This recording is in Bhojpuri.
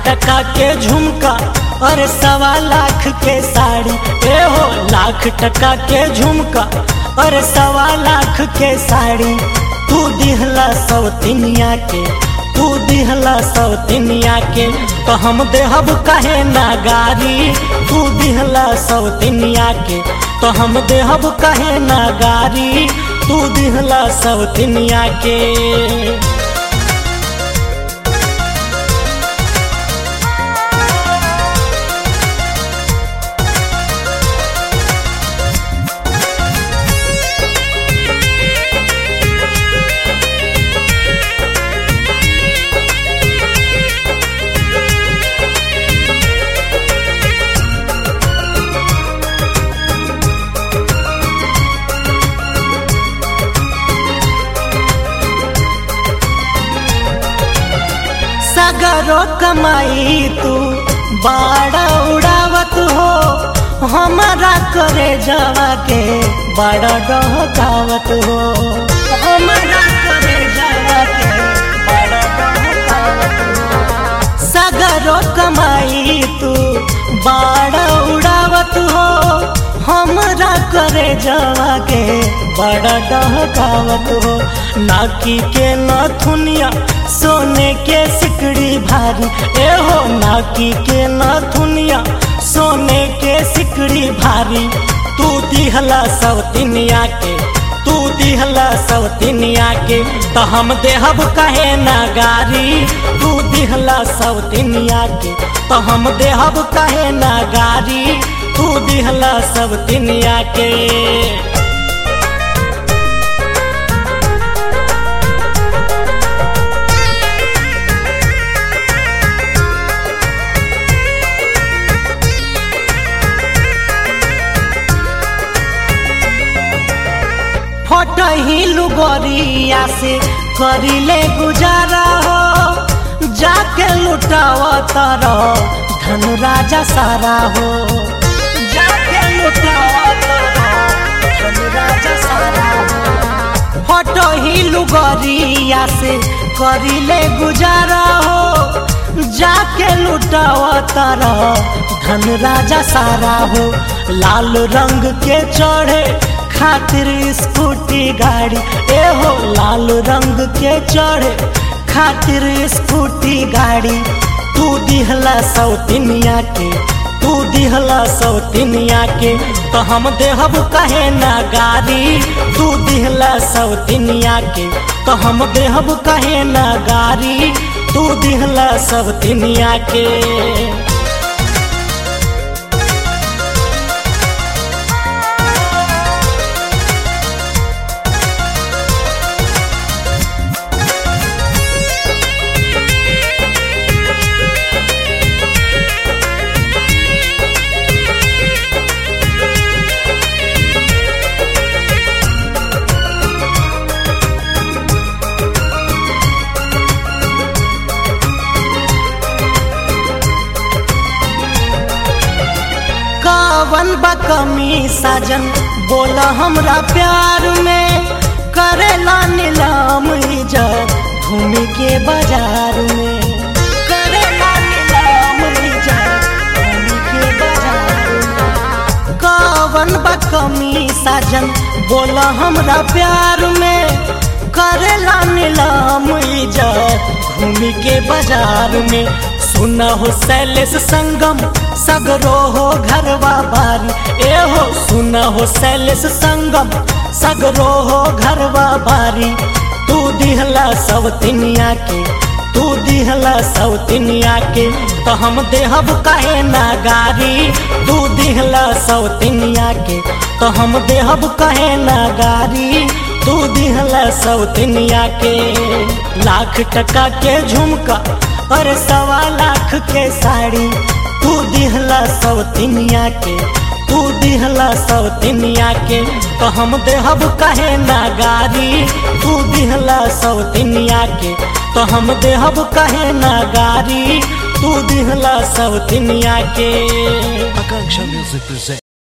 टका के झुमका और सवा लाख के साड़ी ए हो लाख टका के झुमका और सवा लाख के साड़ी तू दिहला सौतिनिया के तू दिहला सौतिनिया के तो हम देहब कहे ना गारी तू दिहला सौतिनिया के तो हम देहब कहे ना गारी तू दिहला सौतिनिया के सगरो कमाई तू बाड़ा उड़ावत हो हमारा करे जावा के बड़ा डहकावत हो हमारा करे जावा के बड़ा डहकावत हो सगरो कमाई तू बाड़ा उड़ावत हो हमरा करे जावा के बड़ा डहकावत हो नाकी के नथुनिया सोने के सिकड़ी भारी ए हो नाकी के नथुनिया सोने के सिकड़ी भारी तू दिहला सवतिनिया के तू दिहला सवतिनिया के तो हम देहब कहे ना गारी तू दिहला सवतिनिया के तो हम देहब कहे ना गारी तू दिहला सवतिनिया के फटही लुगरिया से करिले गुजारा हो जाके लुटाव तर धन राजा सारा हो जाके लुटाव धन राजा सारा हो फटही लुगरिया से करिले गुजारा हो जाके लुटाव तर धन राजा सारा हो लाल रंग के चढ़े खातिर स्कूटी गाड़ी ए हो लाल रंग के चढ़े खातिर स्कूटी गाड़ी तू दिहला सौतिनिया के तू दिहला सौतिनिया के तो हम देहब कहे ना गाड़ी तू दिहला सौतिनिया के तो हम देहब कहे ना गाड़ी तू दिहला सौतिनिया के कवन बा कमी साजन बोला हमरा प्यार में करेला नीलाम इज्जत घूमी के बाजार में करेला नीलाम इज्जत घूमी के बाजार में कवन बा कमी साजन बोला हमरा प्यार में करेला नीलाम इज्जत घूमी के बाजार में सुना हो शैलेश संगम सगरो हो घरवा बारी ए हो सुना हो शैलेश संगम सगरो हो घरवा बारी तू दिहला सवतिनिया के तू दिहला सवतिनिया के तो हम देहब कहे ना गारी तू दिहला सवतिनिया के तो हम देहब कहे ना गारी तू दिहला सवतिनिया के लाख टका के झुमका और सवा लाख के साड़ी तू दिहला सवतिनिया के तू दिहला सवतिनिया के तो हम देहब कहे ना गारी तू दिहला सवतिनिया के तो हम देहब कहे ना गारी तू दिहला सवतिनिया के Akanksha Music presents.